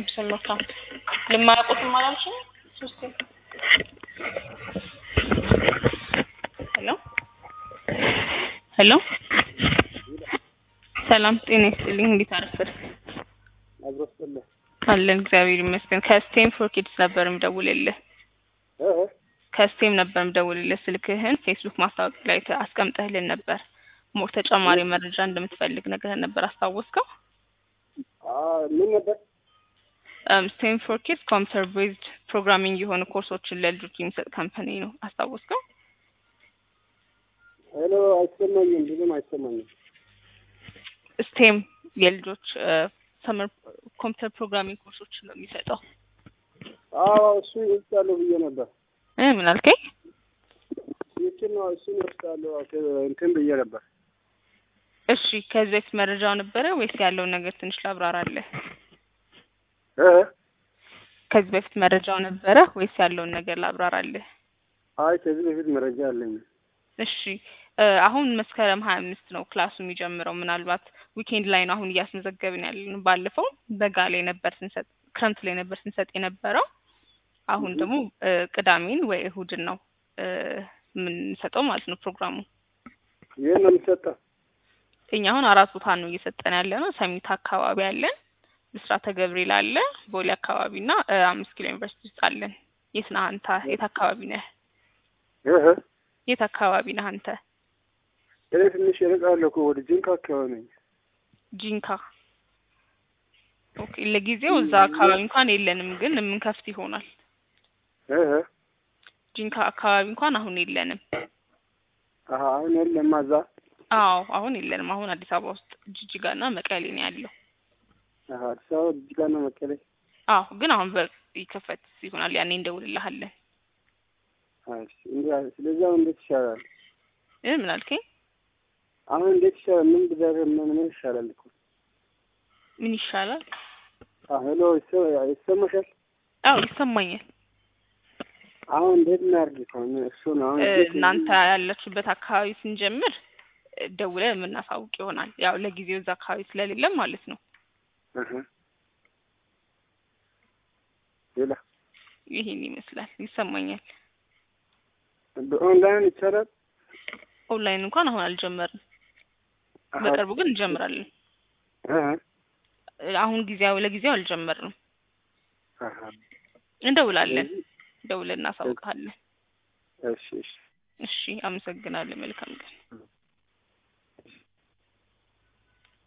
ስሞታ ልማያውቁትም አላልሽኝ? ሶስቴ ሄሎ ሄሎ ሰላም ጤና ይስጥልኝ። እንዴት አረፈድክ? አብሮ ስጥልህ አለን እግዚአብሔር ይመስገን። ከስቴም ፎር ኪድስ ነበር የምደውልልህ። እ ከስቴም ነበር የምደውልልህ። ስልክህን ፌስቡክ ማስታወቂያ ላይ አስቀምጠህልን ነበር። ሞር ተጨማሪ መረጃ እንደምትፈልግ ነገር ነበር አስታወስከው? አ ምን ነበር? ስቴም ፎር ኪድስ ኮምፒውተር ቤዝድ ፕሮግራሚንግ የሆኑ ኮርሶችን ለልጆች የሚሰጥ ካምፓኒ ነው። አስታወስከው? ሄሎ አይሰማኝም፣ ብዙም አይሰማኝም። ስቴም የልጆች ሰመር ኮምፒውተር ፕሮግራሚንግ ኮርሶችን ነው የሚሰጠው። አዎ እሱ ይወስዳለሁ ብዬ ነበር። እ ምን አልከኝ? ይችን ነው እሱን ይወስዳለሁ እንትን ብዬ ነበር። እሺ ከዚህ በፊት መረጃው ነበረ ወይስ ያለውን ነገር ትንሽ ላብራራለህ? እ ከዚህ በፊት መረጃው ነበረ ወይስ ያለውን ነገር ላብራራለህ? አይ ከዚህ በፊት መረጃ አለኝ። እሺ እ አሁን መስከረም ሀያ አምስት ነው ክላሱ የሚጀምረው። ምናልባት ዊኬንድ ላይ ነው አሁን እያስመዘገብን ያለን። ባለፈው በጋ ላይ ነበር ስንሰጥ ክረምት ላይ ነበር ስንሰጥ የነበረው። አሁን ደግሞ እ ቅዳሜን ወይ እሁድን ነው እ የምንሰጠው ማለት ነው ፕሮግራሙ። ይህን ነው የሚሰጠው? እኛ አሁን አራት ቦታ ነው እየሰጠን ያለ ነው። ሰሚት አካባቢ አለን፣ ብስራተ ገብርኤል አለ፣ ቦሌ አካባቢ እና እ አምስት ኪሎ ዩኒቨርሲቲ ውስጥ አለን። የት ነህ አንተ? የት አካባቢ ነህ? እህ የት አካባቢ ነህ አንተ? እኔ ትንሽ እርቃለሁ እኮ ወደ ጅንካ አካባቢ ነኝ። ጂንካ። ኦኬ ለጊዜው እዛ አካባቢ እንኳን የለንም፣ ግን የምንከፍት ይሆናል። እህ ጂንካ አካባቢ እንኳን አሁን የለንም። አሀ አሁን የለም እዛ። አዎ አሁን የለንም። አሁን አዲስ አበባ ውስጥ ጅጅጋና መቀሌ ነው ያለው። አሀ አዲስ አበባ ጅጅጋና መቀሌ። አዎ ግን አሁን በር ይከፈት ይሆናል። ያኔ እንደውልልሃለን። አይ እንዴ ስለዚህ አሁን እንዴት ይሻላል? እ ምን አልከኝ? አሁን እንዴት ይሻላል? ምን ብደረግ ምን ምን ይሻላል እኮ? ምን ይሻላል? አዎ ሄሎ ይሰ- ይሰማሻል? አዎ ይሰማኛል። አሁን እንዴት እናድርግ እኮ ነው እሱን አሁን እ እንዴት እናንተ ያላችሁበት አካባቢ ስንጀምር እ ደውለን የምናሳውቅ ይሆናል። ያው ለጊዜው እዛ አካባቢ ስለሌለም ማለት ነው። እህ ሌላ ይሄን ይመስላል። ይሰማኛል። በኦንላይን ይቻላል? ኦንላይን እንኳን አሁን አልጀመርንም። አሀ በቅርቡ ግን እንጀምራለን። እህ እ አሁን ጊዜያዊ ለጊዜው አልጀመርንም። አሀ እንደውላለን። ስለዚህ ደውለን እናሳውቃለን። እሺ እሺ እሺ፣ አመሰግናለሁ። መልካም ቀን።